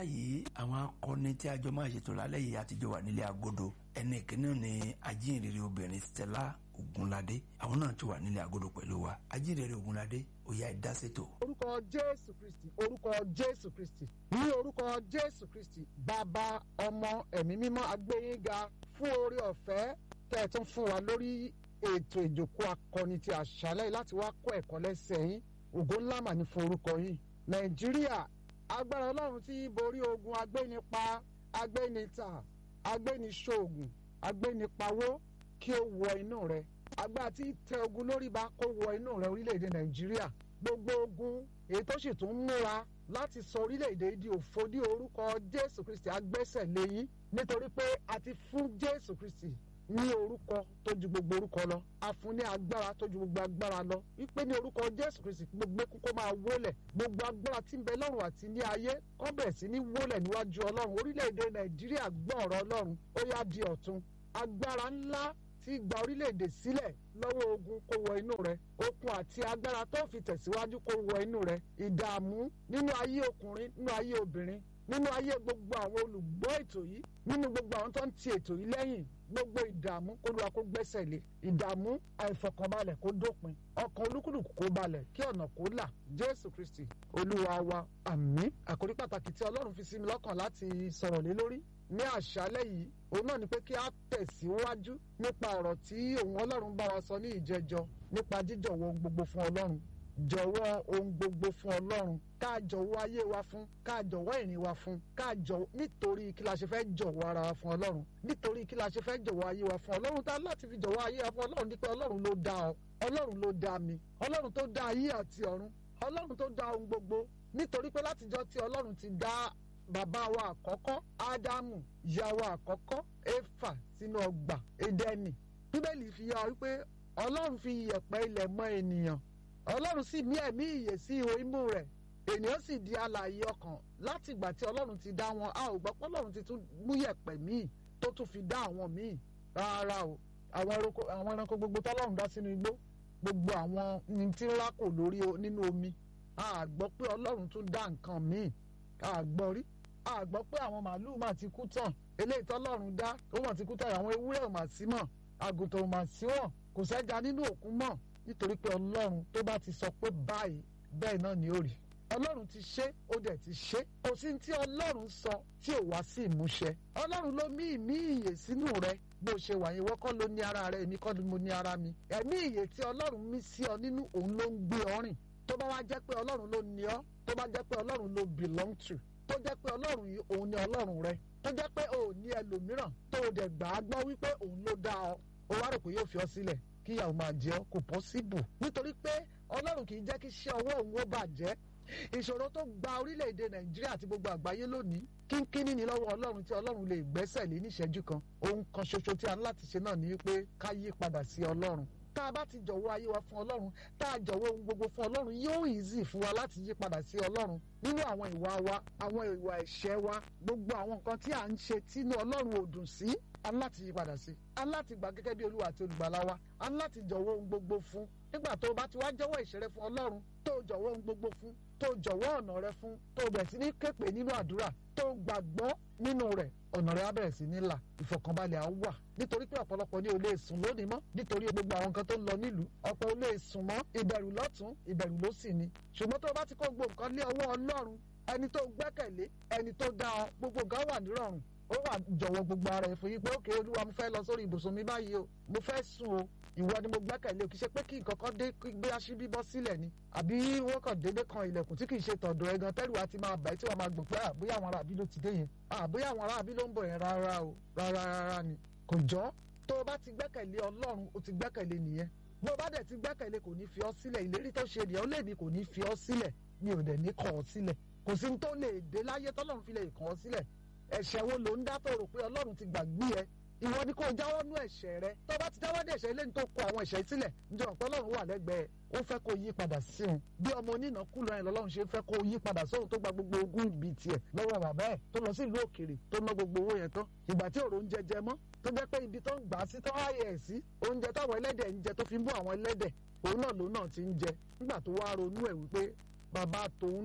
báyìí àwọn akọni tí a jọ máa ṣètò lálẹ́ yìí àtijọ́ wà nílé agodo ẹnì kìíní ni ajínrere obìnrin Stella Ogunlade àwọn náà ti wà nílé agodo pẹ̀lú wa ajínrere Ogunlade ó yá ẹ dá ṣètò. orúkọ jésù kristi orúkọ jésù kristi ní orúkọ jésù kristi bàbá ọmọ ẹ̀mí mímọ́ agbẹ́yìnga fún oore ọ̀fẹ́ tẹ́ ẹ tún fún wa lórí ètò ìjókòó akọni ti àṣálẹ́ láti wá kọ́ ẹ̀kọ́ lẹ́sẹ̀ yín ògo ńlá mà ní fún orúkọ yín nàìjíríà agbára ọlọ́run tí borí ogun agbénipa agbénita agbéniṣoògùn agbénipawó kí ó wọ inú rẹ agbára tí tẹ ogun lórí ba kó wọ inú rẹ orílẹ̀-èdè nàìjíríà gbogbo ogun èyí tó sì tún múra láti sọ orílẹ̀-èdè di òfo ní orúkọ jésù kristi agbẹ́sẹ̀ léyìn nítorí pé a ti fún jésù kristi ní orúkọ tó ju gbogbo orúkọ lọ a fún ní agbára tó ju gbogbo agbára lọ wípé ní orúkọ jésù kristi gbogbo kókó máa wólẹ̀ gbogbo agbára tí ń bẹ lọ́run àti ní ayé kọ́ bẹ̀rẹ̀ sí ní wólẹ̀ níwájú ọlọ́run orílẹ̀-èdè nàìjíríà gbọ́ ọ̀rọ̀ ọlọ́run ó yá di ọ̀tun agbára ńlá tí gba orílẹ̀-èdè sílẹ̀ lọ́wọ́ ogun kó wọ inú rẹ okun àti agbára tó fi tẹ̀síwájú kó wọ inú rẹ ìdààmú nínú ayé ọkùnrin nínú ayé obìnrin nínú ayé gbogbo àwọn olùgbọ́ ètò yìí nínú gbogbo àwọn tó ń ti ètò yìí lẹ́yìn gbogbo ìdààmú kó lóra kó gbẹ́sẹ̀ lé ìdààmú àìfọkànbalẹ̀ kó dópin ọkàn olúkúlùkù kó balẹ̀ kí ọ̀nà kó là jésù kristi olúwa wa àmín àkórí pàtàkì tí ọlọ́run fi sí mi lọ́kàn láti sọ̀rọ̀ lé lórí ní àṣálẹ́ yìí òun náà ni pé kí a tẹ̀síwájú nípa ọ̀rọ̀ tí òun ọlọ́run bá wa sọ ní ìjẹjọ nípa jíjọ̀wọ́ ohun gbogbo fún ọlọ́run jọ̀wọ́ ohun gbogbo fún ọlọ́run ká jọ̀wọ́ ayé wa fún ká jọ̀wọ́ ìrìn wa fún ká jọ̀wọ́ nítorí kí la ṣe fẹ́ jọ̀wọ́ ara wa fún ọlọ́run nítorí kí la ṣe fẹ́ jọ̀wọ́ ayé wa fún ọlọ́run tá láti fi jọ̀wọ́ ayé wa fún ọlọ́run ní pé ọlọ́run ló dá ọ ọlọ́run ló dá mi ọlọ́run tó dá ayé àti ọ̀run ọlọ́run tó dá ohun gbogbo nítorí pé látijọ́ tí ọlọ́run ti dá bàbá wa àkọ́kọ́ ádámù ìyá wa àkọ́kọ́ éfà sínú ọgbà édẹ́nì bíbélì fi yà wípé ọlọ́run fi iyẹ̀pẹ̀ ilẹ̀ mọ ènìyàn ọlọ́run sì mí ẹ̀mí ìyè sí ihò imú rẹ̀ ènìyàn sì di alààyè ọkàn láti ìgbà tí ọlọ́run ti dá wọn a ò gbọ́ pé ọlọ́run ti tún mú yẹ̀pẹ̀ míì tó tún fi dá àwọn míì rárá o àwọn ẹranko gbogbo tọ́lọ́run dá sínú igbó gbogbo àwọn ní tí ńlá kò lórí nínú omi a gbọ́ pé ọlọ́run tún dá nǹkan míì a gbọ́ rí a gbọ́ pé àwọn màálùú mà ti kú tán eléyìí tọ́lọ́run dá ó mà ti kú tán àwọn ewúrẹ́ ò mà sí mọ́ àgùntàn ò mà sí wọ́n kò sẹ́ja nínú òkun mọ́ nítorí pé ọlọ́run tó bá ti sọ pé báyìí bẹ́ẹ̀ náà ni ó rí ọlọ́run ti ṣe ó dẹ̀ ti ṣe kò sí tí ọlọ́run sọ tí ò wá sí ìmúṣẹ ọlọ́run ló mí ìmí ìyè sínú rẹ bó ṣe wà yẹn wọ́kọ́ ló ní ara rẹ èmi kọ́ ni mo ní ara mi ẹ̀mí ìyè tí ọlọ́run mí sí ọ nínú òun ló ń gbé ọ rìn tó bá wá jẹ́ pé ọlọ́run ló ní ọ tó bá jẹ́ pé ọlọ́run ló belong to tó jẹ́ pé ọlọ́run yìí òun ni ọlọ́run rẹ tó jẹ́ pé òun ní ẹlòmíràn tó o dẹ̀ gbà á gbọ́ wípé òun ló dá ọ o wá rò pé yóò fi ọ sílẹ̀ kíyàwó máa jẹ ọ kò pọ́síbù nítorí pé ọlọ́run kì í jẹ́ kí iṣẹ́ ọwọ́ òun ó bàjẹ́ ìṣòro tó gba orílẹ̀-èdè nàìjíríà àti gbogbo àgbáyé lónìí kínkínní ni lọ́wọ́ ọlọ́run tí ọlọ́run lè gbẹ́sẹ̀ lé níṣẹ́jú kan ohun kan ṣoṣo tí a ní láti ṣe náà ni pé ká yí padà sí ọlọ́run tá a bá ti jọ̀wọ́ ayé wa fún ọlọ́run tá a jọ̀wọ́ ohun gbogbo fún ọlọ́run yóò easy fún wa láti yí padà sí ọlọ́run nínú àwọn ìwà wa àwọn ìwà ẹ̀ṣẹ̀ wa gbogbo àwọn nǹkan tí à ń ṣe tínú ọlọ́run ò dùn sí a ní láti yí padà sí a ní láti gbà gẹ́gẹ́ bí olúwa àti olùgbàlà wa a ní láti jọ̀wọ́ ohun gbogbo fún nígbà tó o bá ti wá jọ̀wọ́ ìṣẹ̀rẹ́ fún ọlọ́run tó o jọ̀wọ́ ohun gbogbo fún tó o jọ̀wọ́ ọ̀nà rẹ fún tó o bẹ̀rẹ̀ sí ní képe nínú àdúrà tó o gbàgbọ́ nínú rẹ̀ ọ̀nà rẹ̀ á bẹ̀rẹ̀ sí ní là ìfọ̀kànbalẹ̀ á wà nítorí pé ọ̀pọ̀lọpọ̀ ní o lè sùn lónìí mọ́ nítorí gbogbo àwọn nǹkan tó ń lọ nílùú ọ̀pọ̀ o lè sùn mọ́ ìbẹ̀rù lọ́tún ìbẹ̀rù lósì ni ṣùgbọ́n tó o bá ti kó gbogbo nǹkan lé ọwọ́ ọlọ́run ẹni tó gbẹ́kẹ̀lé ẹni tó dá ọ gbogbo nǹkan wà nírọ̀rùn ó wà jọ̀wọ́ gbogbo ara ẹ̀ fún yín pé òkè olúwa mo fẹ́ lọ sórí ibùsùn mi báyìí o mo fẹ́ sùn o ìwọ ni mo gbẹ́kẹ̀lé o kì í ṣe pé kí nǹkan kan dé gbé aṣíbí bọ́ sílẹ̀ ni àbí wọ́n kàn déédé kan ilẹ̀kùn tí kì í ṣe tọ̀dọ̀ ẹ̀gàn tẹ́rù àti máa bàá tí wọ́n máa gbọ̀n pé àbóyá àwọn aráàbí ló ti dé yẹn àbóyá àwọn aráàbí ló ń bọ̀ yẹn rárá o rárá rárá ni kò jọ́ tó o bá ti gbẹ́kẹ̀lé ọlọ́run o ti gbẹ́kẹ̀lé nìyẹn bó o bá dẹ̀ ti gbẹ́kẹ̀lé kò ní fi ọ́ sílẹ̀ ìlérí tó ṣe nìyẹn ó lè ní kò ní fi ọ́ sílẹ̀ mi ò dẹ̀ ní kọ̀ ọ́ sílẹ̀ kò sí ní tó lè dé láyé tọ́lọ́run fi lè kàn ọ́ sílẹ̀ ẹ̀ṣẹ̀ wo ló ń dá tó rò pé ọlọ́run ti gbàgbé ẹ ìwọ ni kò jáwọ́ nú ẹ̀ṣẹ̀ rẹ tó bá ti jáwọ́ dé ẹ̀ṣẹ̀ ilé ní tó kọ àwọn ẹ̀ṣẹ̀ sílẹ̀ níjọ́ ọ̀pọ̀ ọlọ́run wà lẹ́gbẹ̀ẹ́ ó fẹ́ kó yí padà sí òun bí ọmọ onínàkúlọ ẹ̀ lọ́lọ́run ṣe fẹ́ kó yí padà sóhun tó gba gbogbo ogún ibi tiẹ̀ lọ́wọ́ bàbá ẹ̀ tó lọ sí ìlú òkèrè tó ná gbogbo owó yẹn tán ìgbà tí òrò ń jẹjẹ mọ́ tó jẹ́ pé ibi tó ń gbà sí tó ráyè ẹ̀ sí oúnjẹ táwọn ẹlẹ́dẹ̀ ń jẹ tó fi ń bú àwọn ẹlẹ́dẹ̀ òun náà lòun náà ti ń jẹ nígbà tó wá ronú ẹ̀ wípé bàbá tòun náà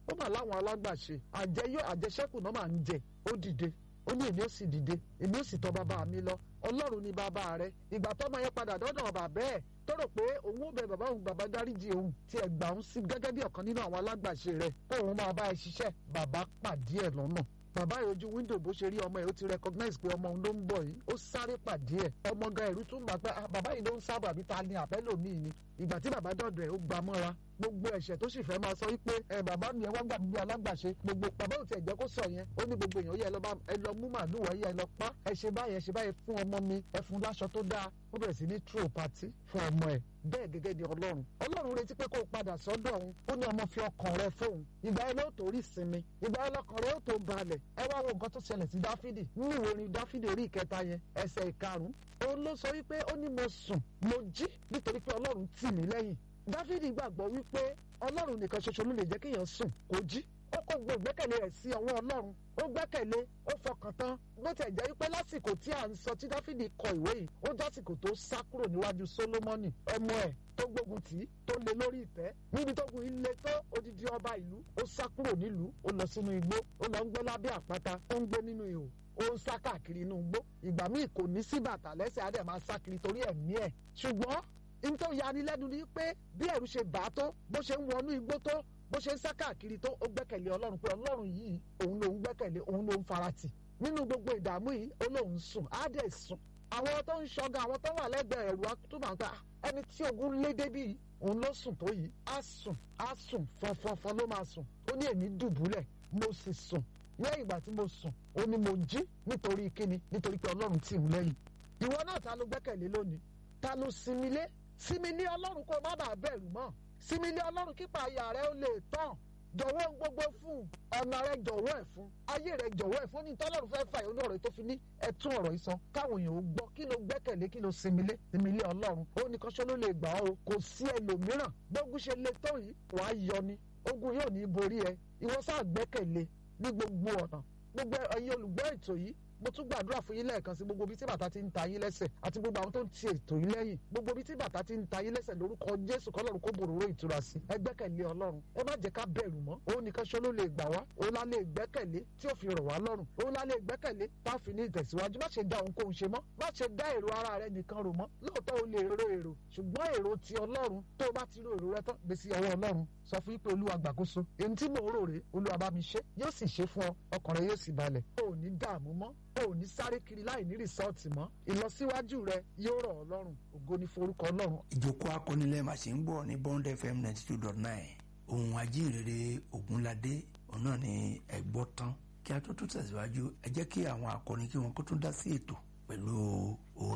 ó mà láwọn alágbàṣe àjẹyó àjẹṣẹ́kù náà máa ń jẹ ó dìde ó ní èmi ó sì dìde èmi ó sì tọ̀ bàbá mi lọ ọlọ́run ni bàbá rẹ ìgbà tọ́mọ yẹn padà dọ́dọ̀ bàbá ẹ̀ tó rò pé òun ó bẹ bàbá òun bàbá dáríjì òun tí ẹ gbà òun sí gẹ́gẹ́ bí ọ̀kan nínú àwọn alágbàṣe rẹ̀ kó òun máa bá ẹ ṣiṣẹ́ bàbá pàdé ẹ̀ lọ́nà bàbá yìí ojú wíńdò bó ṣe rí ọmọ ẹ̀ ó ti recognize pé ọmọ òun ló ń bọ̀ yìí ó sáré pàdé ẹ̀ ọmọ gan ẹ̀rú tún bà pé bàbá yìí ló ń sábà àbí ta ni àbẹ́lòmíì ni ìgbà tí bàbá dọ̀dọ̀ ẹ̀ ó gbà mọ́ra gbogbo ẹ̀ṣẹ̀ tó sì fẹ́ máa sọ wípé ẹ bàbá mi ẹ wá gbà mí bí alágbàṣe gbogbo bàbá ò tiẹ̀ jẹ́ kó sọ yẹn ó ní gbogbo èèyàn yẹ ẹ lọ mú màálù wáyé ẹ lọ pa ẹ ṣe báyìí ẹ ṣe báyìí fún ọmọ mi ẹ fún láṣọ tó dáa ó bẹ̀rẹ̀ sí ní true party fún ọmọ ẹ bẹ́ẹ̀ gẹ́gẹ́ ni ọlọ́run ọlọ́run retí pé kó o padà sọ́dọ̀ òun ó ní ọmọ fi ọkàn rẹ fóun ìgbà yẹn ló tó rí sinmi ìgbà yẹn lọkàn rẹ ó tó balẹ̀ ẹ wá wo nǹkan tó ṣẹlẹ̀ sí dáfídì nínú ìwé orin dáfídì orí ìkẹta yẹn ẹsẹ̀ ìkarùn-ún òun ló sọ wípé ó ní mo sùn mo jí nítorí pé ọlọ́run tì mí lẹ́yìn dáfídì gbàgbọ́ wípé ọlọ́run nìkan ṣoṣo ló lè jẹ́ kéèyàn sùn kó jí ó kó gbogbo ìgbẹ́kẹ̀lé rẹ̀ sí ọwọ́ ọlọ́run ó gbẹ́kẹ̀lé ó fọkàn tán bó tẹ̀ jẹ́ wípé lásìkò tí à ń sọ tí dáfídì kọ ìwé yìí ó jásìkò tó sá kúrò níwájú sólómọ́nì ọmọ ẹ̀ tó gbógun tì í tó lé lórí ìtẹ́ níbi tó gun ilé tó odidi ọba ìlú ó sá kúrò nílùú ó lọ sínú igbó ó lọ ń gbé lábẹ́ àpáta ó ń gbé nínú ihò ó ń sá káàkiri inú igbó ìgbà míì kò ní sí bàtà lẹ́sẹ̀ á dẹ̀ máa sá kiri torí ẹ̀mí ẹ̀ ṣùgbọ́n n tó yanilẹ́nu ni pé bí ẹ̀rù ṣe bà á tó bó ṣe ń wọnú igbó tó bó ṣe ń sá káàkiri tó ó gbẹ́kẹ̀lé ọlọ́run pé ọlọ́run yìí òun lòun gbẹ́kẹ̀lé òun lòun faratì nínú gbogbo ìdààmú yìí ó lòun sùn á dẹ̀ sùn àwọn tó ń ṣọga àwọn tó wà lẹ́gbẹ̀ẹ́ ẹ̀rù àtúmọ̀ àgbà ẹni tí ogun lé débi òun ló sùn tó yìí á sùn á sùn fọnfọnfọn ló máa sùn ó ní èmi dùbúlẹ̀ mo sì sùn lẹ́yìn ìgbà tí mo sùn ó ní mo jí nítorí kíni nítorí pé ọlọ́run tì ń lẹ́yìn ìwọ náà ta ló gbẹ́kẹ̀lé lónìí ta ló sinmi lé sinmi lé ọlọ́run kó má bàa bẹ̀rù mọ́ sinmi lé ọlọ́run kípa àyà rẹ ó lè tán jọ̀wọ́ gbogbo fún ọ̀nà rẹ jọ̀wọ́ ẹ̀ fún ayé rẹ jọ̀wọ́ ẹ̀ fún ní tọ́lọ́run fẹ́ fà yóò ní ọ̀rọ̀ tó fi ní ẹ̀tún ọ̀rọ̀ yìí sọ káwọn èèyàn ó gbọ́ kí ló gbẹ́kẹ̀lé kí ló sinmi lé sinmi lé ọlọ́run ó ní kọ́ṣọ́ ló lè gbà ọ́ o kò sí ẹlòmíràn gbógun ṣe le tó yìí wàá yọ ni ogun yóò ní borí ẹ ìwọ sáà gbẹ́kẹ̀lé ní gbogbo ọ̀nà gbogbo ẹ̀yin olùgbọ́ ètò yìí mo tún gbàdúrà fún yín lẹ́ẹ̀kan sí gbogbo ibi tí bàtà ti ń ta yín lẹ́sẹ̀ àti gbogbo àwọn tó ń ti ètò yín lẹ́yìn gbogbo ibi tí bàtà ti ń ta yín lẹ́sẹ̀ lórúkọ jésù kọ́lọ́run kó bòròró ìtura sí ẹ gbẹ́kẹ̀lé ọlọ́run ẹ má jẹ́ ká bẹ̀rù mọ́ òun nìkan ṣó ló lè gbà wá òun la lè gbẹ́kẹ̀lé tí ó fi rọ̀ wá lọ́rùn òun la lè gbẹ́kẹ̀lé tá a fi ní ìtẹ̀síwájú má ṣe dá ohunkóhun ṣe mọ́ má ṣe dá èrò ara rẹ nìkan rò mọ́ lóòótọ́ o lè ro èrò ṣùgbọ́n èrò ti ọlọ́run tó o bá ti ro èrò rẹ tán gbèsè ọwọ́ ọlọ́run sọ fún pé olúwa gbàkóso èyí tí mò ń rò rè olúwa bá mi ṣe yóò sì ṣe fún ọ ọkàn rẹ yóò sì balẹ̀ o ò ní dààmú mọ́ o ò ní sáré kiri láì ní rìsọ́ọ̀tì mọ́ ìlọsíwájú rẹ yóò rọ̀ ọlọ́run ògo ní forúkọ ọlọ́run. ìjókòó akọ́nilẹ̀ màṣẹ ń gbọ́ ní bond fm ninety two dot nine ohun ajínrere ògúnládé òun náà ni ẹ̀gbọ́ tán kí a tó tún tẹ̀síwájú ẹ jẹ́ kí àwọn akọrin kí wọn kó tún dá sí ètò pẹ̀lú